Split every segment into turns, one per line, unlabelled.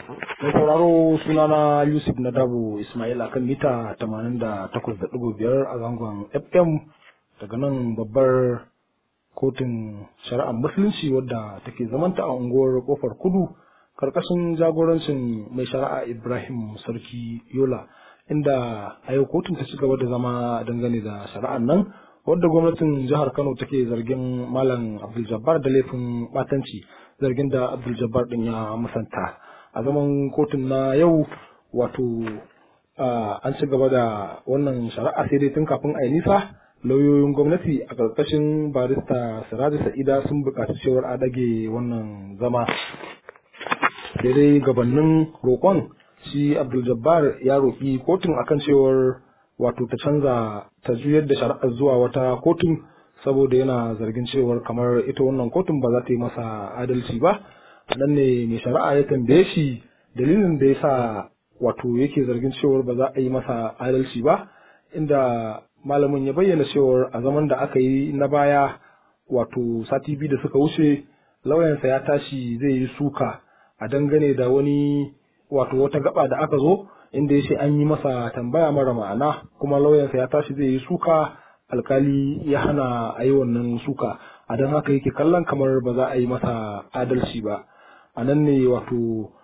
Mai sauraro sunana Yusuf Nadabu Ismail akan mita 88.5 a zangon FM daga nan babbar kotun shari'ar musulunci wadda take zamanta a unguwar kofar kudu karkashin jagorancin mai shari'a Ibrahim Sarki Yola inda a yau kotun ta ci gaba da zama dangane da shari'ar nan wadda gwamnatin jihar Kano take zargin Malam Abdul Jabbar da laifin batanci zargin da Abdul Jabbar din ya musanta. a zaman kotun na yau wato an ci gaba da wannan shari'a sai dai tun kafin a yi nisa lauyoyin gwamnati a ƙarƙashin barista siraju sa'ida sun buƙaci cewar a dage wannan zama sai dai gabanin roƙon shi abdul jabbar ya roƙi kotun akan cewar wato ta canza ta juyar da shari'ar zuwa wata kotun saboda yana zargin cewar kamar ita wannan kotun ba za ta yi masa adalci ba nan ne mai shari'a ya tambaye shi dalilin da ya sa wato yake zargin cewar ba za a yi masa adalci ba inda malamin ya bayyana cewar a zaman da aka yi na baya wato sati biyu da suka wuce lauyansa ya tashi zai yi suka a dangane da wani wato wata gaba da aka zo inda ya ce an yi masa tambaya mara ma'ana kuma lauyansa ya tashi zai yi suka alkali ya hana a yi wannan suka a don haka yake kallon kamar ba za a yi masa adalci ba a nan ne wato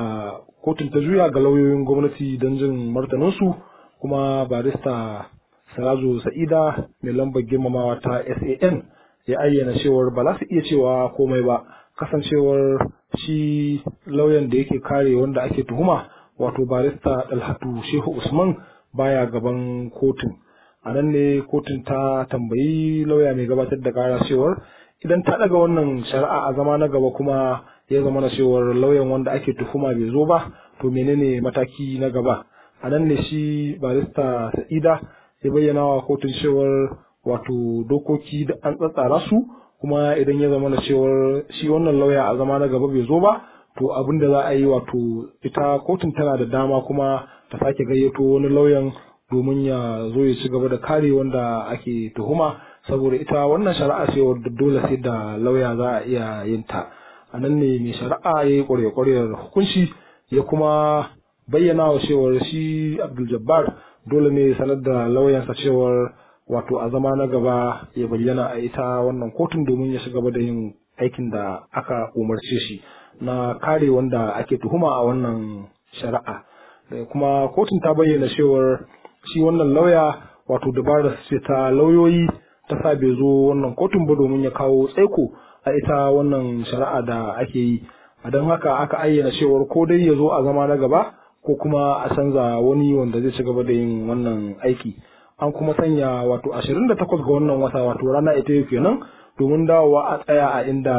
kotun ta juya ga lauyoyin gwamnati don jin martaninsu kuma barista sarazo sa'ida mai lambar girmamawa ta san ya ayyana cewar ba za su iya cewa komai ba kasancewar shi lauyan da yake kare wanda ake tuhuma wato barista dalhatu shehu usman baya gaban kotun a nan ne kotun ta tambayi lauya mai gabatar da kara cewar idan ta daga wannan shari'a a zama na gaba kuma ya zama na cewar lauyan wanda ake tuhuma bai zo ba to menene mataki na gaba a nan ne shi barista sa'ida ya bayyana wa kotun cewar wato dokoki da an tsatsara su kuma idan ya zama na cewar shi wannan lauya a zama na gaba bai zo ba to abin da za a yi wato ita kotun tana da dama kuma ta sake gayyato wani lauyan domin ya zo ya ci gaba da kare wanda ake tuhuma saboda ita wannan shari'a ce wadda dole sai da lauya za a iya yin ta a nan ne mai shari'a ya yi ƙwarya-ƙwaryar hukunci ya kuma bayyana wa cewar shi abdul jabbar dole ne sanar da lauyansa cewar wato a zama na gaba ya bayyana a ita wannan kotun domin ya shiga da yin aikin da aka umarce shi na kare wanda ake tuhuma a wannan shari'a kuma kotun ta bayyana cewar shi wannan lauya wato dabarar ce ta lauyoyi ta sa bai zo wannan kotun ba domin ya kawo tsaiko a ita wannan shari'a da ake yi a don haka aka ayyana cewar ko dai ya zo a zama na gaba ko kuma a canza wani wanda zai ci gaba da yin wannan aiki an kuma sanya wato ashirin da takwas ga wannan wata wato rana ita yau kenan domin dawowa a tsaya a inda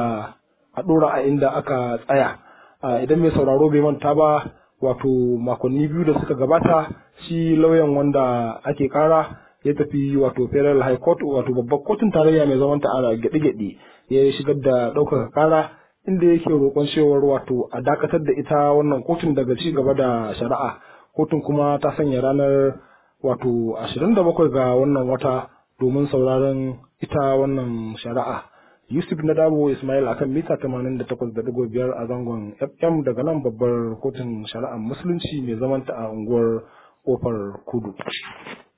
a ɗora a inda aka tsaya idan mai sauraro bai manta ba wato makonni biyu da suka gabata shi lauyan wanda ake kara ya tafi wato federal high court wato babbar kotun tarayya mai zaman ta a gyaɗe-gyaɗe ya shigar da ɗaukaka kara inda yake roƙon cewar wato a dakatar da ita wannan kotun daga ci gaba da shari'a kotun kuma ta sanya ranar wato 27 ga wannan wata domin sauraron ita wannan shari'a yusuf na dabo ismail akan mita 88.5 a zangon fm daga nan babbar kotun shari'ar musulunci mai zamanta a unguwar kofar kudu